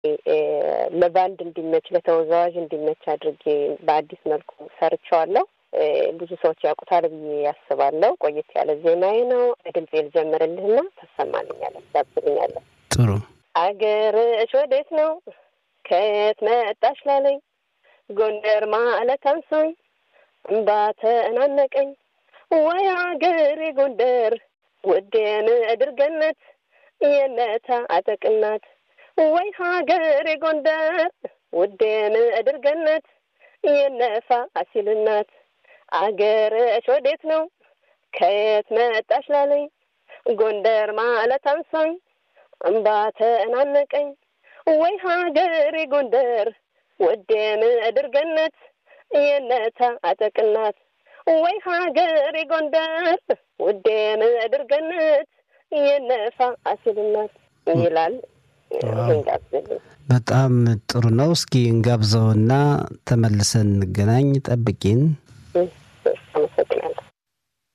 ለባንድ እንዲመች ለተወዛዋዥ እንዲመች አድርጌ በአዲስ መልኩ ሰርቸዋለሁ። ብዙ ሰዎች ያውቁታል ብዬ ያስባለሁ። ቆየት ያለ ዜማዬ ነው። ድምፄ ልጀምርልህና ታሰማልኛለህ፣ ታብስልኛለህ። ጥሩ አገርሽ ወዴት ነው ከየት መጣሽ ላለኝ ጎንደር ማለት አንሶኝ እምባ ተናነቀኝ ወይ አገሬ ጎንደር ውዴ ምድር ገነት የነታ አጠቅናት ወይ ሀገሬ ጎንደር ውዴ ምድር ገነት የነፋ አሲልናት አገርሽ ወዴት ነው ከየት መጣሽ ላለኝ ጎንደር ማለት አንሶኝ እምባ ተናነቀኝ ወይ ሀገሬ ጎንደር ውዴ ምድር ገነት የነታ አጠቅናት ወይ ሀገሬ ጎንደር ውዴ ምድር ገነት የነፋ አሲልናት ይላል። በጣም ጥሩ ነው። እስኪ እንጋብዘውና ተመልሰን እንገናኝ። ጠብቂን።